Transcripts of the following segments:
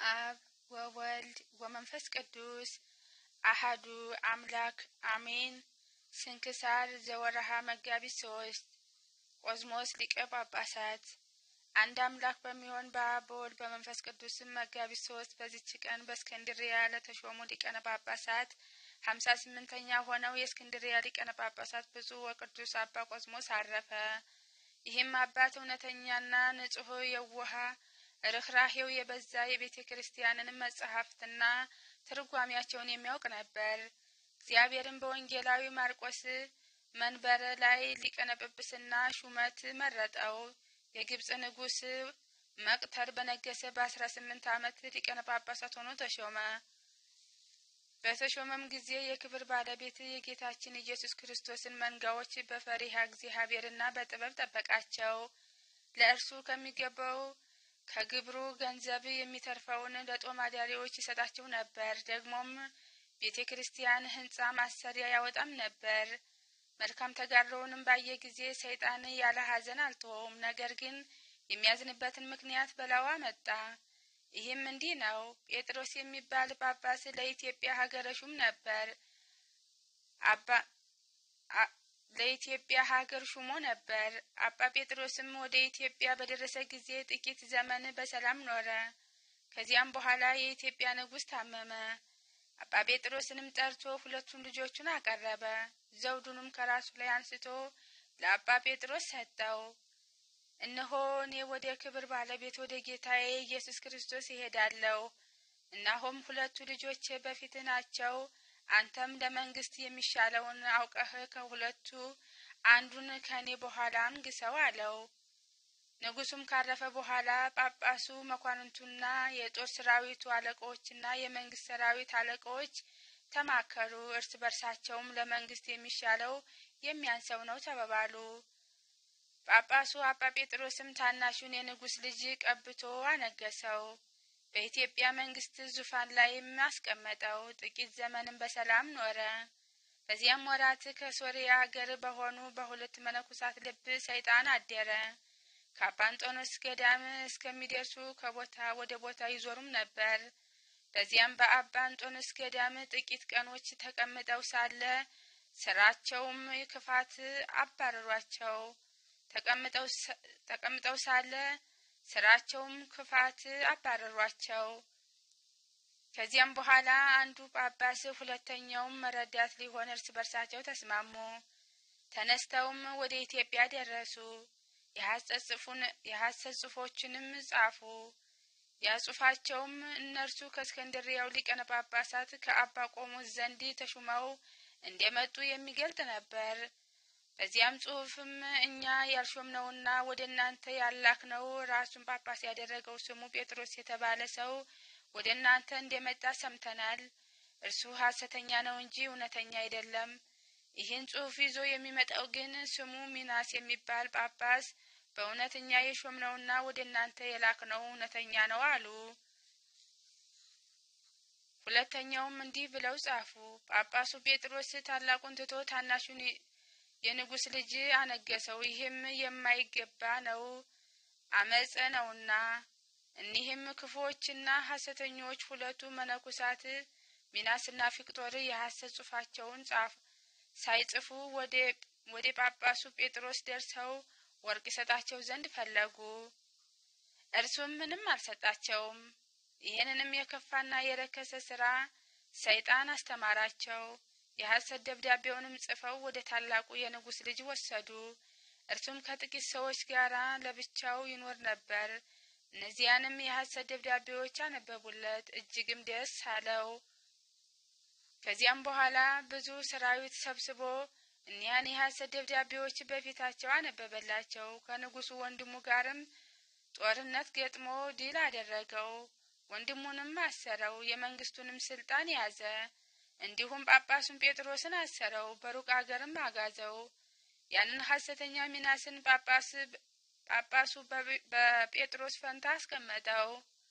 አብ ወወልድ ወመንፈስ ቅዱስ አሃዱ አምላክ አሜን። ስንክሳር ዘወረሃ መጋቢት ሶስት ቆዝሞስ ሊቀ ጳጳሳት። አንድ አምላክ በሚሆን በአብ በወልድ በመንፈስ ቅዱስም መጋቢት ሶስት በዚች ቀን በእስክንድርያ ለተሾሙ ሊቀነ ጳጳሳት ሀምሳ ስምንተኛ ሆነው የእስክንድርያ ሊቀነ ጳጳሳት ብፁዕ ወቅዱስ አባ ቆዝሞስ አረፈ። ይህም አባት እውነተኛና ንጹሕ የውሃ ርኅራሄው የበዛ የቤተ ክርስቲያንን መጽሐፍትና ትርጓሜያቸውን የሚያውቅ ነበር። እግዚአብሔርን በወንጌላዊ ማርቆስ መንበረ ላይ ሊቀነ ጵጵስና ሹመት መረጠው። የግብጽ ንጉሥ መቅተር በነገሰ በአስራ ስምንት ዓመት ሊቀነ ጳጳሳት ሆኖ ተሾመ። በተሾመም ጊዜ የክብር ባለቤት የጌታችን ኢየሱስ ክርስቶስን መንጋዎች በፈሪሃ እግዚአብሔርና በጥበብ ጠበቃቸው። ለእርሱ ከሚገባው ከግብሩ ገንዘብ የሚተርፈውን ለጦም አዳሪዎች ይሰጣቸው ነበር። ደግሞም ቤተ ክርስቲያን ሕንጻ ማሰሪያ ያወጣም ነበር። መልካም ተጋድሎውንም ባየ ጊዜ ሰይጣን ያለ ሐዘን አልተወውም። ነገር ግን የሚያዝንበትን ምክንያት በላዋ መጣ። ይህም እንዲህ ነው። ጴጥሮስ የሚባል ጳጳስ ለኢትዮጵያ ሀገረ ሹም ነበር። አባ ለኢትዮጵያ ሀገር ሹሞ ነበር። አባ ጴጥሮስም ወደ ኢትዮጵያ በደረሰ ጊዜ ጥቂት ዘመን በሰላም ኖረ። ከዚያም በኋላ የኢትዮጵያ ንጉሥ ታመመ። አባ ጴጥሮስንም ጠርቶ ሁለቱን ልጆቹን አቀረበ። ዘውዱንም ከራሱ ላይ አንስቶ ለአባ ጴጥሮስ ሰጠው። እነሆ እኔ ወደ ክብር ባለቤት ወደ ጌታዬ ኢየሱስ ክርስቶስ ይሄዳለሁ። እናሆም ሁለቱ ልጆቼ በፊትህ ናቸው። አንተም ለመንግስት የሚሻለውን አውቀህ ከሁለቱ አንዱን ከእኔ በኋላ አንግሰው አለው። ንጉሱም ካረፈ በኋላ ጳጳሱ፣ መኳንንቱና የጦር ሰራዊቱ አለቆችና የመንግስት ሰራዊት አለቆች ተማከሩ። እርስ በርሳቸውም ለመንግስት የሚሻለው የሚያንሰው ነው ተባባሉ። ጳጳሱ አባ ጴጥሮስም ታናሹን የንጉስ ልጅ ቀብቶ አነገሰው። በኢትዮጵያ መንግስት ዙፋን ላይም አስቀመጠው። ጥቂት ዘመንም በሰላም ኖረ። በዚያም ወራት ከሶርያ አገር በሆኑ በሁለት መነኮሳት ልብ ሰይጣን አደረ። ከአባ አንጦኖስ ገዳም እስከሚደርሱ ከቦታ ወደ ቦታ ይዞሩም ነበር። በዚያም በአባ አንጦኖስ ገዳም ጥቂት ቀኖች ተቀምጠው ሳለ ስራቸውም ክፋት አባረሯቸው። ተቀምጠው ሳለ ስራቸውም ክፋት አባረሯቸው። ከዚያም በኋላ አንዱ ጳጳስ ሁለተኛውም ረዳት ሊሆን እርስ በርሳቸው ተስማሙ። ተነስተውም ወደ ኢትዮጵያ ደረሱ። የሐሰት ጽሑፎችንም ጻፉ። ያጽሑፋቸውም እነርሱ ከእስክንድርያው ሊቀነ ጳጳሳት ከአባ ቆሞስ ዘንድ ተሹመው እንደመጡ የሚገልጥ ነበር። በዚያም ጽሑፍም እኛ ያልሾምነውና ወደ እናንተ ያላክነው ራሱን ጳጳስ ያደረገው ስሙ ጴጥሮስ የተባለ ሰው ወደ እናንተ እንደመጣ ሰምተናል። እርሱ ሐሰተኛ ነው እንጂ እውነተኛ አይደለም። ይህን ጽሑፍ ይዞ የሚመጣው ግን ስሙ ሚናስ የሚባል ጳጳስ በእውነተኛ የሾምነውና ወደ እናንተ የላክነው እውነተኛ ነው አሉ። ሁለተኛውም እንዲህ ብለው ጻፉ። ጳጳሱ ጴጥሮስ ታላቁን ትቶ ታናሹን የንጉሥ ልጅ አነገሰው። ይህም የማይገባ ነው፣ አመፀ ነውና። እኒህም ክፉዎችና ሐሰተኞች ሁለቱ መነኮሳት ሚናስና ፊቅጦር የሐሰት ጽሑፋቸውን ጻፉ። ሳይጽፉ ወደ ጳጳሱ ጴጥሮስ ደርሰው ወርቅ ይሰጣቸው ዘንድ ፈለጉ። እርሱም ምንም አልሰጣቸውም። ይህንንም የከፋና የረከሰ ስራ ሰይጣን አስተማራቸው። የሐሰት ደብዳቤውንም ጽፈው ወደ ታላቁ የንጉሥ ልጅ ወሰዱ። እርሱም ከጥቂት ሰዎች ጋር ለብቻው ይኖር ነበር። እነዚያንም የሐሰት ደብዳቤዎች አነበቡለት፣ እጅግም ደስ አለው። ከዚያም በኋላ ብዙ ሰራዊት ሰብስቦ እኒያን የሐሰት ደብዳቤዎች በፊታቸው አነበበላቸው። ከንጉሱ ወንድሙ ጋርም ጦርነት ገጥሞ ድል አደረገው። ወንድሙንም አሰረው፣ የመንግስቱንም ስልጣን ያዘ። እንዲሁም ጳጳሱን ጴጥሮስን አሰረው፣ በሩቅ አገርም አጋዘው። ያንን ሐሰተኛ ሚናስን ጳጳሱ በጴጥሮስ ፈንታ አስቀመጠው።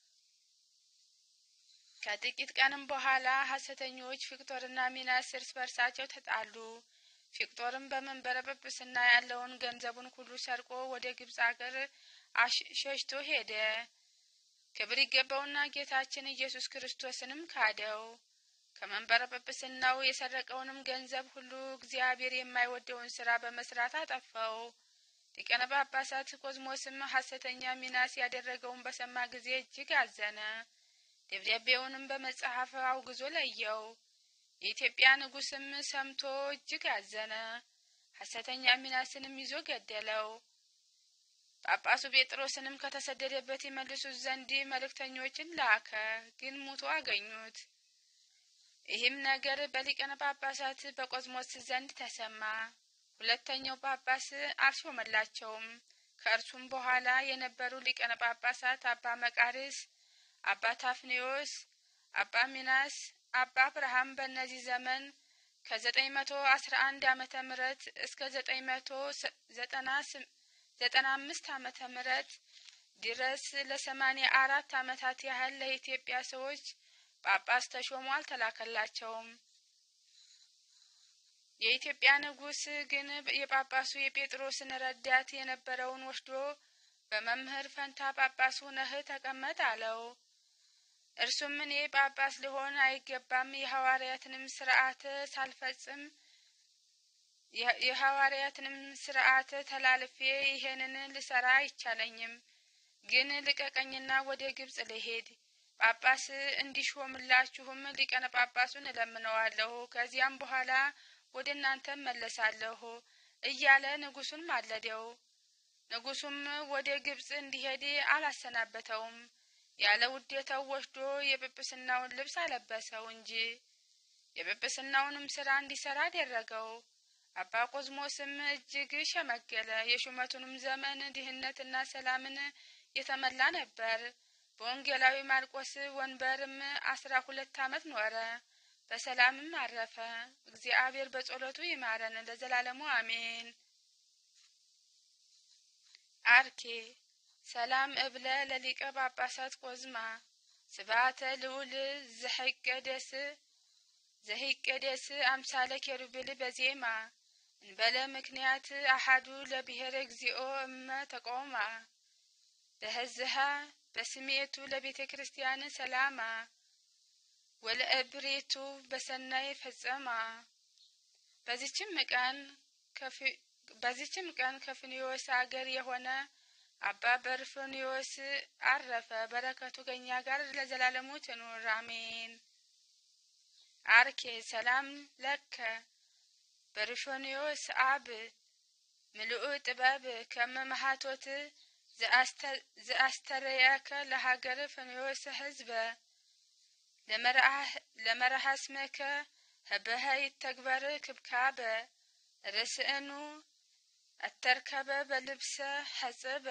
ከጥቂት ቀንም በኋላ ሐሰተኞች ፊቅጦርና ሚናስ እርስ በርሳቸው ተጣሉ። ፊቅጦርም በመንበረ ጵጵስና ያለውን ገንዘቡን ሁሉ ሰርቆ ወደ ግብፅ አገር ሸሽቶ ሄደ። ክብር ይገባውና ጌታችን ኢየሱስ ክርስቶስንም ካደው። ከመንበረ ጵጵስናው የሰረቀውንም ገንዘብ ሁሉ እግዚአብሔር የማይወደውን ስራ በመስራት አጠፋው። ሊቀነ ጳጳሳት ቆዝሞስም ሐሰተኛ ሚናስ ያደረገውን በሰማ ጊዜ እጅግ አዘነ። ደብዳቤውንም በመጽሐፍ አውግዞ ለየው። የኢትዮጵያ ንጉሥም ሰምቶ እጅግ አዘነ። ሐሰተኛ ሚናስንም ይዞ ገደለው። ጳጳሱ ጴጥሮስንም ከተሰደደበት ይመልሱት ዘንድ መልእክተኞችን ላከ፣ ግን ሙቶ አገኙት። ይህም ነገር በሊቀነ ጳጳሳት በቆዝሞስ ዘንድ ተሰማ። ሁለተኛው ጳጳስ አልሾመላቸውም። ከእርሱም በኋላ የነበሩ ሊቀነ ጳጳሳት አባ መቃርስ፣ አባ ታፍኔዎስ፣ አባ ሚናስ፣ አባ አብርሃም በእነዚህ ዘመን ከዘጠኝ መቶ አስራ አንድ አመተ ምህረት እስከ ዘጠኝ መቶ ዘጠና ዘጠና አምስት አመተ ምህረት ድረስ ለሰማኒያ አራት አመታት ያህል ለኢትዮጵያ ሰዎች ጳጳስ ተሾሞ አልተላከላቸውም። የኢትዮጵያ ንጉሥ ግን የጳጳሱ የጴጥሮስን ረዳት የነበረውን ወስዶ በመምህር ፈንታ ጳጳስ ሁነህ ተቀመጥ አለው። እርሱም እኔ ጳጳስ ልሆን አይገባም፣ የሐዋርያትንም ስርዓት ሳልፈጽም የሐዋርያትንም ስርዓት ተላልፌ ይሄንን ልሰራ አይቻለኝም። ግን ልቀቀኝና ወደ ግብጽ ልሄድ ጳጳስ እንዲሾምላችሁም ሊቀነ ጳጳሱን እለምነዋለሁ። ከዚያም በኋላ ወደ እናንተ መለሳለሁ እያለ ንጉሱን ማለደው። ንጉሱም ወደ ግብጽ እንዲሄድ አላሰናበተውም። ያለ ውዴታው ወስዶ የጵጵስናውን ልብስ አለበሰው እንጂ የጵጵስናውንም ስራ እንዲሰራ አደረገው። አባ ቆዝሞስም እጅግ ሸመገለ። የሹመቱንም ዘመን ድህነትና ሰላምን የተመላ ነበር። በወንጌላዊ ማርቆስ ወንበርም አስራ ሁለት አመት ኖረ። በሰላምም አረፈ። እግዚአብሔር በጸሎቱ ይማረን ለዘላለሙ አሜን። አርኬ ሰላም እብለ ለሊቀ ጳጳሳት ቆዝማ ስብሐተ ልዑል ዘሐይቀደስ ዘሂቀደስ አምሳለ ኬሩቤል በዜማ እንበለ ምክንያት አሐዱ ለብሔረ እግዚኦ እመ ተቆማ በህዝሃ በስሜቱ ለቤተ ክርስቲያን ሰላማ ወለእብሬቱ በሰናይ ፈጸማ። በዚችም ቀን በዚችም ቀን ከፍኒዮስ አገር የሆነ አባ በርፍኒዮስ አረፈ። በረከቱ ከእኛ ጋር ለዘላለሙ ትኑር አሜን። አርኬ ሰላም ለከ በርፎኒዮስ አብ ምልኡ ጥበብ ከመ መሃቶት ዘአስተረየከ ለሀገር ፍኖስ ህዝበ ለመርሃ ስመከ ህበሀ ይተግበር ክብካበ ርስእኑ አተርከበ በልብሰ ሐጽበ።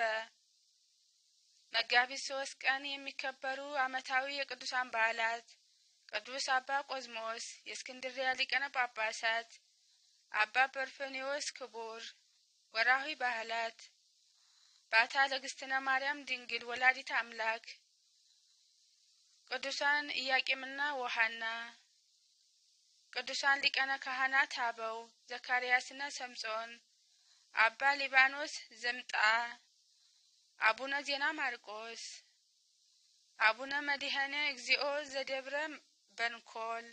መጋቢት ሶስት ቀን የሚከበሩ ዓመታዊ የቅዱሳን በዓላት ቅዱስ አባ ቆዝሞስ የእስክንድርያ ሊቀነ ጳጳሳት፣ አባ በርፈኒዎስ ክቡር። ወርሃዊ ባህላት ባታ ለግስትነ ማርያም ድንግል ወላዲት አምላክ፣ ቅዱሳን ኢያቄምና ወሐና፣ ቅዱሳን ሊቃነ ካህናት አበው ዘካርያስና ሰምጾን፣ አባ ሊባኖስ ዘምጣ፣ አቡነ ዜና ማርቆስ፣ አቡነ መድኃኔ እግዚኦ ዘደብረ በንኮል።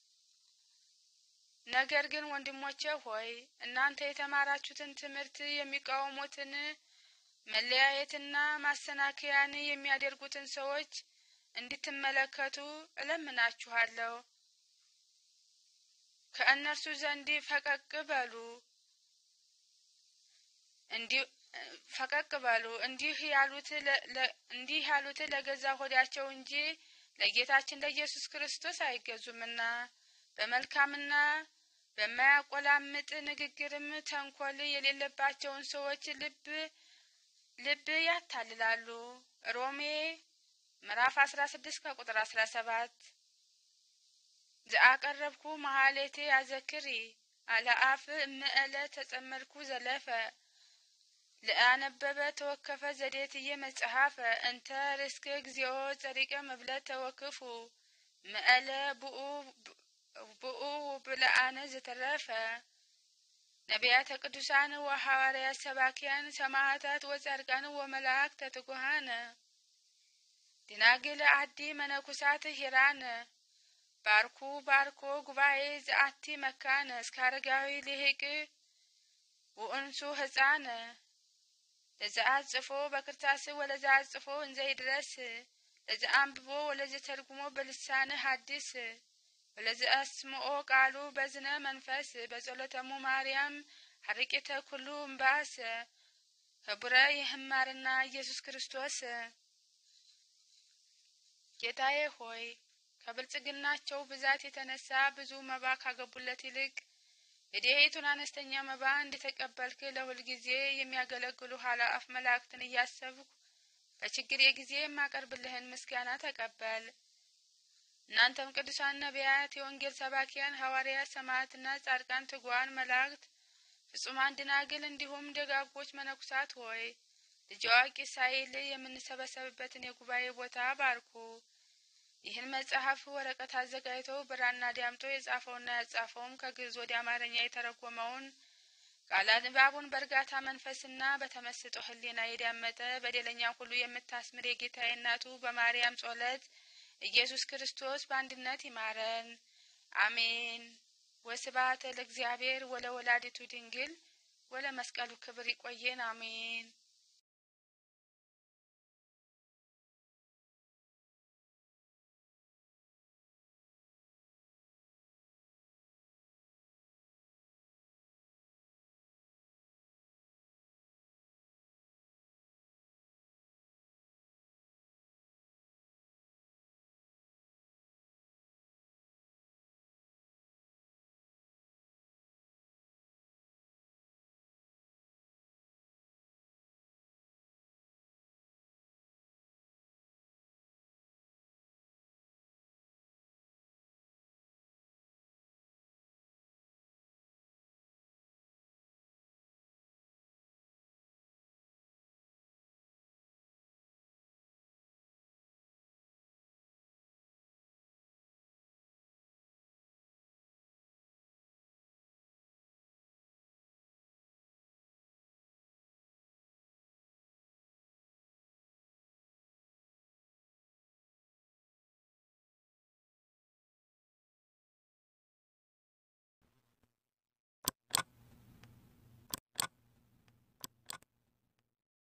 ነገር ግን ወንድሞቼ ሆይ እናንተ የተማራችሁትን ትምህርት የሚቃወሙትን መለያየትና ማሰናከያን የሚያደርጉትን ሰዎች እንድትመለከቱ እለምናችኋለሁ። ከእነርሱ ዘንድ ፈቀቅ በሉ ፈቀቅ በሉ። እንዲህ ያሉት እንዲህ ያሉት ለገዛ ሆዳቸው እንጂ ለጌታችን ለኢየሱስ ክርስቶስ አይገዙምና በመልካምና በማያቆላምጥ ንግግርም ተንኮል የሌለባቸውን ሰዎች ልብ ልብ ያታልላሉ። ሮሜ ምዕራፍ አስራ ስድስት ከቁጥር አስራ ሰባት ዘአቀረብኩ መሀሌቴ አዘክሪ አለአፍ እምእለ ተጸመድኩ ዘለፈ ለአነበበ ተወከፈ ዘዴትየ መጽሐፈ እንተ ርስክ እግዚኦ ጸሪቀ መብለ ተወክፉ ምእለ ብኡ ብለአነ ዘተረፈ ነቢያተ ቅዱሳን ወሐዋርያት ሰባኪያን ሰማዕታት ወጻድቃን ወመላእክተ ትጉሃነ ድናግል አዲ መነኩሳት ሂራን ባርኩ ባርኮ ጉባኤ ዘአቲ መካነ እስከ አረጋዊ ልሂቅ ውእንሱ ህፃን ለዘአጽፎ በክርታስ ወለዘአጽፎ እንዘይድረስ ለዘአንብቦ ወለዘተርጉሞ በልሳነ ሐዲስ ወለዘአስምኦ ቃሉ በዝነ መንፈስ በጸሎተሙ ማርያም ሀርቂተ ኩሉ እምባስ ህቡረ ይህማርና ኢየሱስ ክርስቶስ ጌታዬ ሆይ ከብልጽግናቸው ብዛት የተነሳ ብዙ መባ ካገቡለት ይልቅ የድሄቱን አነስተኛ መባ እንደተቀበልክ ለሁል ጊዜ የሚያገለግሉ ኃላፊ መላእክትን እያሰብኩ በችግር የጊዜ የማቀርብልህን ምስጋና ተቀበል። እናንተም ቅዱሳን ነቢያት፣ የወንጌል ሰባኪያን ሐዋርያት፣ ሰማዕትና ጻድቃን፣ ትጉዋን መላእክት፣ ፍጹማን ደናግል እንዲሁም ደጋጎች መነኩሳት ሆይ ልጅ አዋቂ ሳይል የምንሰበሰብበትን የጉባኤ ቦታ ባርኩ። ይህን መጽሐፍ ወረቀት አዘጋጅቶ ብራና ዳምጦ የጻፈውና ያጻፈውም ከግዕዝ ወደ አማርኛ የተረጎመውን ቃለ ንባቡን በእርጋታ መንፈስና በተመስጦ ሕሊና የዳመጠ በደለኛ ሁሉ የምታስምር የጌታዬ እናቱ በማርያም ጸሎት ኢየሱስ ክርስቶስ በአንድነት ይማረን፣ አሜን። ወስብሐት ለእግዚአብሔር ወለወላዲቱ ድንግል ወለመስቀሉ ክብር። ይቆየን፣ አሜን።